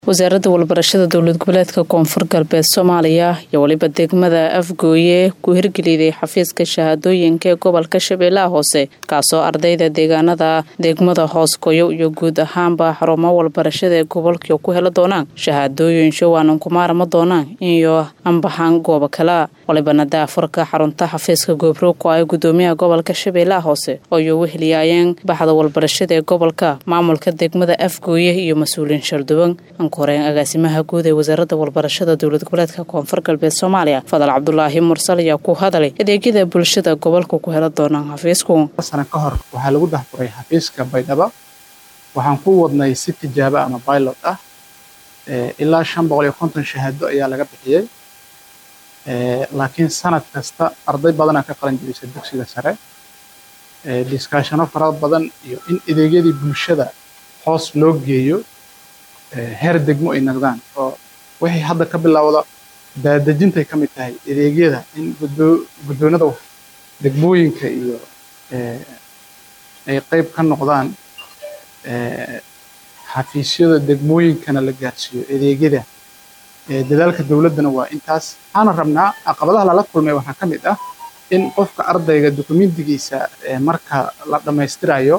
wasaaradda walbarashada dowlad goboleedka koonfur galbeed soomaaliya iyo weliba degmada afgooye ku hirgeliday xafiiska shahaadooyinka ee gobolka shabeellaha hoose kaasoo ardayda deegaanada degmada hoosgoyo iyo guud ahaanba xarumo walbarashada ee gobolka ku heli doonaan shahaadooyin showaanan ku maarma doonaan iyo ambaxan goobo kala walibana daafurka xarunta xafiiska goobroog oo ay gudoomiyaha gobolka shabeellaha hoose oo iyo weheliyaayeen baxda walbarashada ee gobolka maamulka degmada afgooye iyo mas-uuliyiin shalduwan horeen agaasimaha guud ee wasaaradda walbarashada dowlad goboleedka koonfur galbeed soomaaliya fadal cabdulaahi mursal ayaa ku hadalay adeegyada bulshada gobolka ku heli doonaan xafiisku sano ka hor waxaa lagu dahfuray xafiiska baydhabo waxaan ku wadnay si tijaabo ama pilot ah ilaa shan boqol iyo konton shahaado ayaa laga bixiyey laakiin sanad kasta arday badanaa ka qalan jirisa dugsiga sare diskaashano fara badan iyo in adeegyadii bulshada hoos loo geeyo heer degmo ay naqdaan oo wixii hadda ka bilowda daadejintay ka mid tahay adeegyada in guddoonada degmooyinka iyo ay qayb ka noqdaan xafiisyada degmooyinkana la gaarsiiyo adeegyada dadaalka dowladdana waa intaas waxaana rabnaa caqabadaha lala kulmay waxaa ka mid ah in qofka ardayga dukumentigiisa marka la dhammaystirayo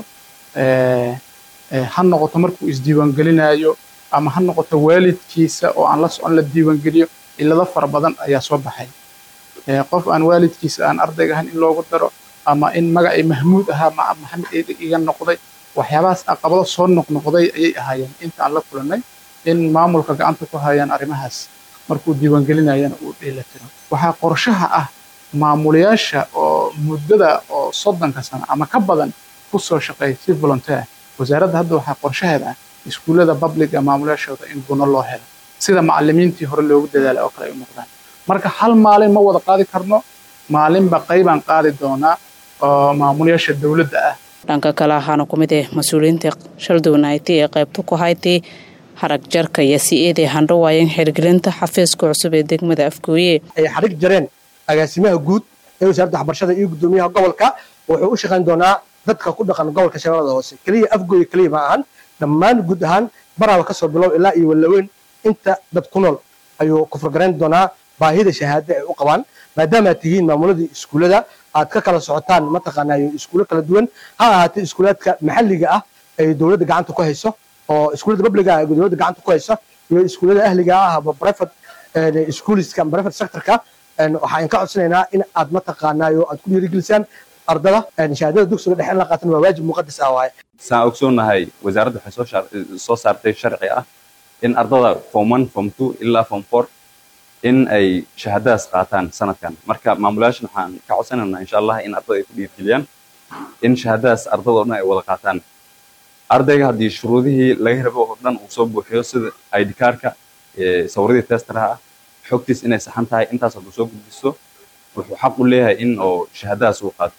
ha noqoto markuu isdiiwaangelinayo ama ha noqoto waalidkiisa oo aan la socon la diiwaangeliyo cilado fara badan ayaa soo baxay qof aan waalidkiisa aan ardayga ahayn in loogu daro ama in magacii mahmuud ahaa maxamed iga noqday waxyaabahaas caqabado soo noqnoqday ayay ahaayeen inta aan la kulannay in maamulka gacanta ku hayaan arrimahaas markuu diiwaangelinayana uu dheelatiro waxaa qorshaha ah maamulayaasha oo muddada oo soddonka sano ama ka badan ku soo shaqeeya si volunteer wasaaradda hadda waxaa qorshaheeda ah iskuullada babliga maamulayaashooda in guno loo helo sida macallimiintii hore loogu dadaalay oo kale ay u noqdaan marka hal maalin ma wada qaadi karno maalinba qaybaan qaadi doonaa oo maamulayaasha dowladda ah dhanka kale ahaana ku mid ah mas-uuliyiinta shaldownayti ee qaybta ku haytay harag jarka iyo si eeday handhawaayeen xirgelinta xafiiska cusub ee degmada afgooye ay xarig jareen agaasimaha guud ee wasaaradda waxbarashada iyo guddoomiyaha gobolka wuxuu u shaqayn doonaa dadka ku dhaqan gobolka shabeellada hoose keliya afgooye keliya ma ahan dhammaan guud ahaan baraaba kasoo bilow ilaa iyo wallaweyn inta dad ku nool ayuu kufurgarayn doonaa baahida shahaada ay u qabaan maadaama aad tihiin maamuladii iskuullada aad ka kala socotaan mataqaanaayo iskuulo kala duwan ha ahaatee iskuulaadka maxalliga ah ay dowladda gacanta ku hayso oo iskuullada babliga ah ay dowladda gacanta ku hayso iyo iskuullada ahliga ah ama private schooliska ama private sectorka waxaan ka codsanaynaa in aad mataqaanaayo aad ku dhiirigelisaan ardada shahaadada dugsiga dhexe in la qaatan waa waajib muqadas ah waaye saan ogsoonnahay wasaaradda waxay soo saartay sharci ah in ardada form one form two ilaa form four in ay shahaadadaas qaataan sanadkan marka maamulayaashan waxaan ka codsanaynaa insha allah in ardada ay ku dhiirgeliyaan in shahaadadaas ardada oo dhan ay wada qaataan ardayga haddii shuruudihii laga rabo oo dhan uu soo buuxiyo sida id kaarka sawiradii testaraha ah xogtiis inay saxan tahay intaas hadduu soo gudbiso wuxuu xaq u leeyahay in oo shahaadadaas uu qaato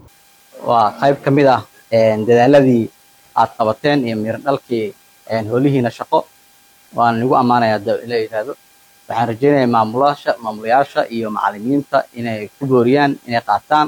waa qayb ka mid ah dadaaladii aad qabateen iyo miran dhalkii holihiina shaqo waan igu ammaanayaa da ila yidhaahdo waxaan rajaynayaa maamulaasha maamulayaasha iyo macallimiinta inay ku booriyaan inay qaataan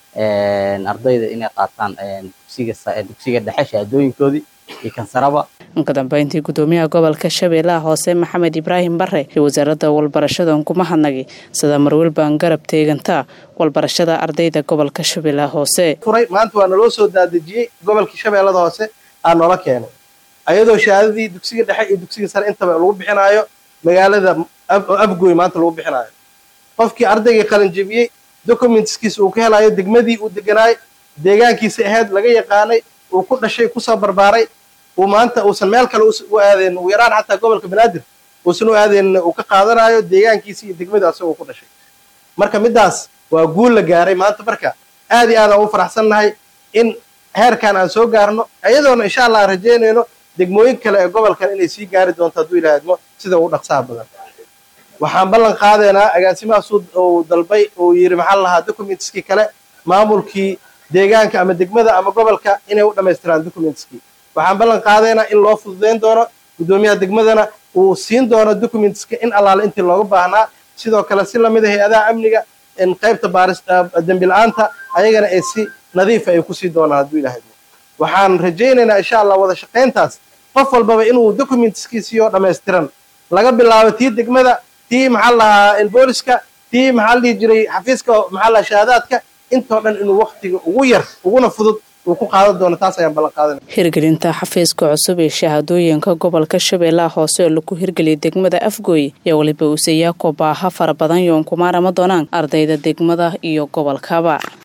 ardayda inay qaataan dugsiga dhexe shahaadooyinkoodii iyo kansaraba inka dambeyntii gudoomiyaha gobolka shabeellaha hoose maxamed ibraahim bare iyo wasaaradda walbarashada kuma hadnagay sida marwelbaan garab teegantaa walbarashada ardayda gobolka shabeellaha hoose furay maanta waa naloo soo daadejiyey gobolkii shabeellada hoose aa noola keenay ayadoo shahaadadii dugsiga dhexe iyo dugsiga sare intaba lagu bixinaayo magaalada afgooy maanta lagu bixinaayo qofkii ardaygii qalanjebiyey documentskiisa uu ka helayo degmadii uu deganaay deegaankiisa ahayd laga yaqaanay uu ku dhashay kusoo barbaaray uu maanta uusan meel kale u aadeen ugu yaraan xataa gobolka banaadir uusan u aadeen uu ka qaadanayo deegaankiisa iyo degmada asagoo ku dhashay marka middaas waa guul la gaaray maanta marka aad iyo aad aan u faraxsannahay in heerkan aan soo gaarno iyadoona insha allah aan rajaynayno degmooyin kale ee gobolkan inay sii gaari doonto hadduu ilaahadmo sida ugu dhaqsaha badan waxaan ballan qaadaynaa agaasimahaas uu dalbay uu yidhi maxaa la lahaa documentskii kale maamulkii deegaanka ama degmada ama gobolka inay u dhammaystiraan documentskii waxaan ballan qaadaynaa in loo fududayn doono guddoomiyaha degmadana uu siin doono documentska in allaale intii looga baahnaa sidoo kale si lamid a hay-adaha amniga in qaybta baaris dembi la-aanta ayagana ay si nadiifa ay kusii doonaan hadduu ilaahadmo waxaan rajaynaynaa insha allah wada shaqayntaas qof walbaba inuu documentskiisiyo dhammaystiran laga bilaabo tii degmada tii maxaa lahaa booliska tii maxaa la dhihi jiray xafiiska maxaa lahaa shahaadaadka intoo dhan inuu waktiga ugu yar uguna fudud uu ku qaadan doono taas ayaan ballan qaadanaya hirgelinta xafiiska cusub ee shahaadooyinka gobolka shabeellaha hoose oo lagu hirgeliyay degmada afgooy iyo weliba uusayaa kobaaha fara badan yoon kumaarama doonaan ardayda degmada iyo gobolkaba